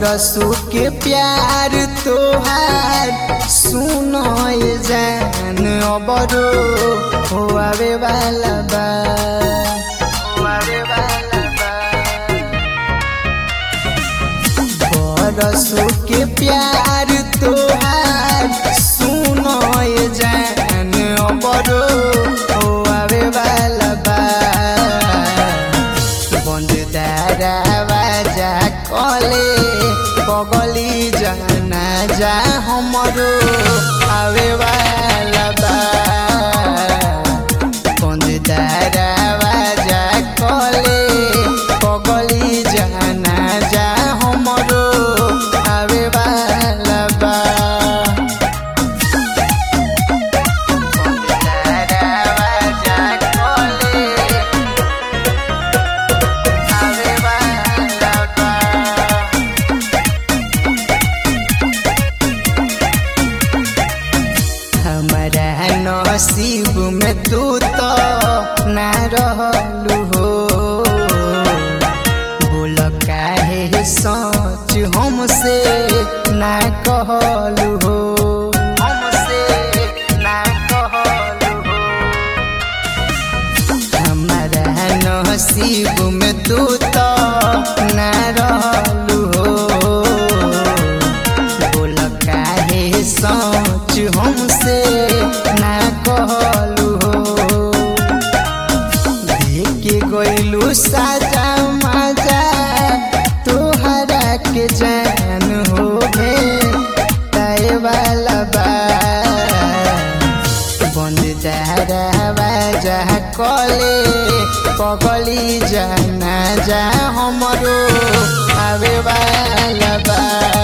बरसों के प्यार तोहार सुनो ये जान अबरो हो आवे वाला बा हो आवे वाला बा बरसों के प्यार तोहार सुनो ये जान अबरो हो आवे वाला बा बंद दरवाजा कले बगली जाना जा हमरो आवे वाला बा बंद दरवाजा कले बगली जाना जा हमरो आवे वाला बा बंद दरवाजा कले आवे वाला बा हमारा नसीब में तू तो ना रहलू हो बोल काहे सोच हमसे ना कहलू हो हमसे ना कहलू हो हमारा नसीब में तू तो ना रहलू हो बोल काहे सोच हमसे ना कहलू हो देखे गइलू साजा मजा तोहरा के जान हो भे ताए वाला बा बंद दरवाजा कले पगली जाना जा हमरो आवे वाला बा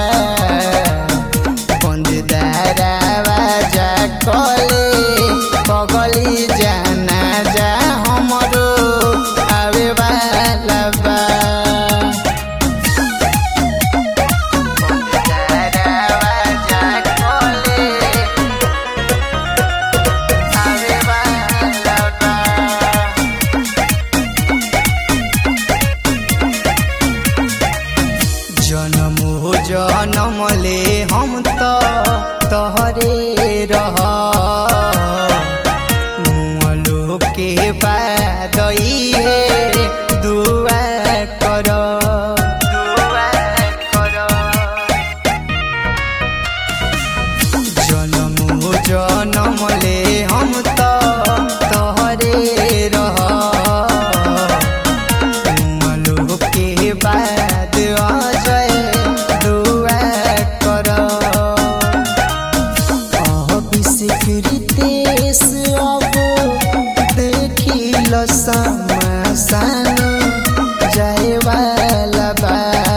बंद दरवाजा कले पगली जाना जा हमरो आवे वाला बा बंद दरवाजा कले आवे वाला बा जनम हो जनम ले हम तो तहरे रह मुअलो के बाद है दुआ कर दुआ कर जनम हो जनम ले हम तो तहरे रह मलो के बाद अजय दुआ कर अभिषेकृतेश अब देखिल समासान जाए वाला बा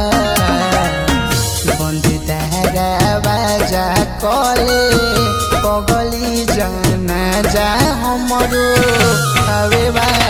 बंद दरवाजा कले पगली जाना जा हमरो आवे वाला